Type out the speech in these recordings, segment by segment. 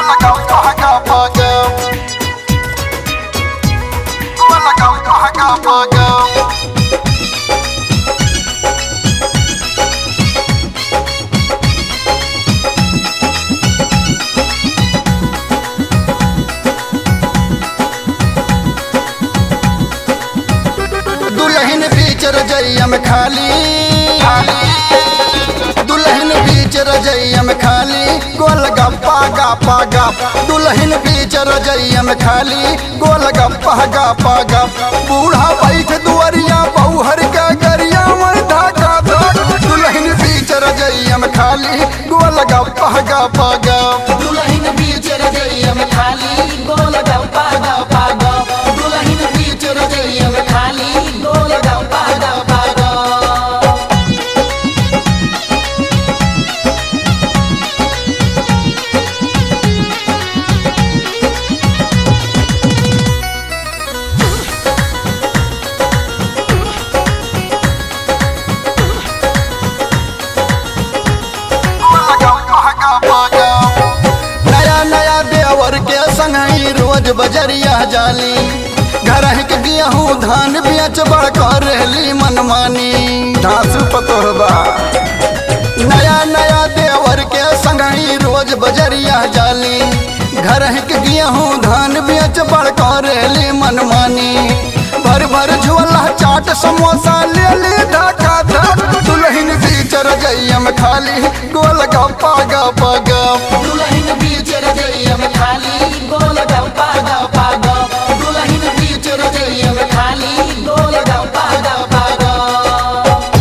दुल्हन बीच रजैया में खाली दुल्हन बीच रजैया में खाली गोल गप्पा गप्पा गप दुल्हन बीच रजैया में खाली गोल गप्पा गप्पा गप बूढ़ा बैठ दुआरिया बहुहर का गरिया में ढाका धक दुल्हन बीच रजैया में खाली गोल गप्पा गप्पा गप दुल्हन बीच रजैया में खाली गोल गप्पा गप्पा गप दुल्हन बीच रजैया में खाली गोल गप्पा गप्पा गप नया नया देवर के संगई रोज बजरिया जाली घर के गेहूँ धान बेच बड़ कर रहली मनमानी धास पतोहबा नया नया देवर के संगई रोज बजरिया जाली घर के गेहूँ धान बेच बड़ कर रहली मनमानी भर भर झोला चाट समोसा ले ली ढाका धक दुल्हन बीच रजैया में खाली गोल गप्पा गप्पा गप दुल्हन बीच रजैया में खाली गोल गप्पा गप्पा गप दुल्हन बीच रजैया में खाली गोल गप्पा गप्पा गप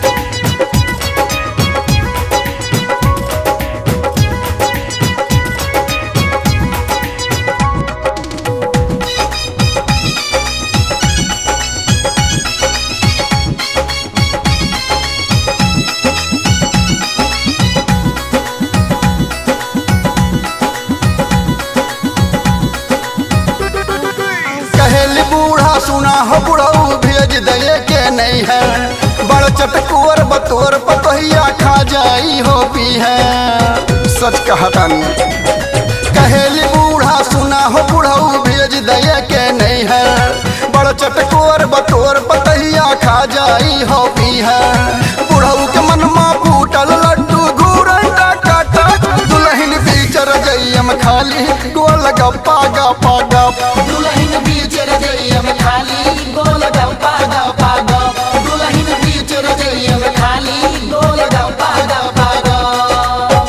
कहेली बूढ़ा सुना हो बुढ़ऊ भेज दे के नहीं है बड़ चटकुअर बतोर पतोहिया खा जाई हो पी है सच कहता कहेली बूढ़ा सुना हो बुढ़ऊ भेज दे के नहीं है बड़ चटकुअर बतोर पतहिया खा जाई हो पी है बुढ़ऊ के मनमा फूटल लड्डू घूरंडा काटा दुल्हन बीच रजैया में खाली गोल गप्पा गप्पा गप दुल्हन बीच रजैया में खाली गोल गप्पा गप्पा गप दुल्हन बीच रजैया में खाली गोल गप्पा गप्पा गप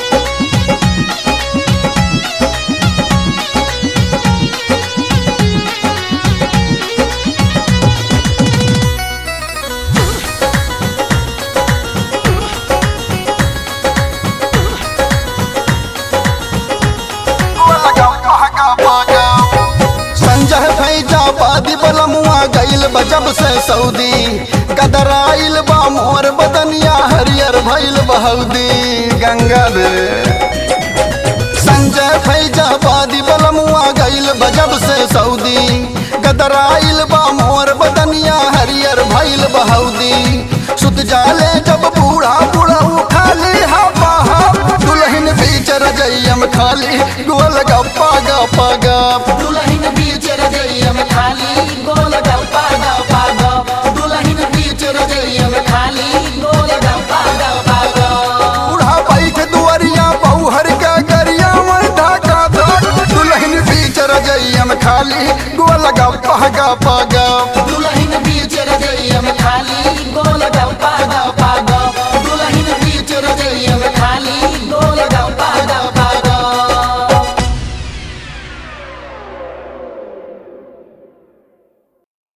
संजय फैजाबादी बलमुआ गईल बजब से सऊदी गदराइल बा मोर बदनिया हरियर भइल बहौदी गंगा दे संजय फैजाबादी बलमुआ गईल बजब से सऊदी गदराइल बा मोर बदनिया हरियर भइल बहौदी सुत जाले जब बूढ़ा बूढ़ा खाली हवा दुल्हन बीच रजैया में खाली गोल गप्पा गप्पा गप दुल्हन बीच रजैया में खाली गोल गप्पा गप्पा गप दुल्हन बीच रजैया में खाली गोल गप्पा गप्पा गप बूढ़ा बैठ दुआरिया बहुहर का गरिया में ढाका धक दुल्हन बीच रजैया में खाली गोल गप्पा गप्पा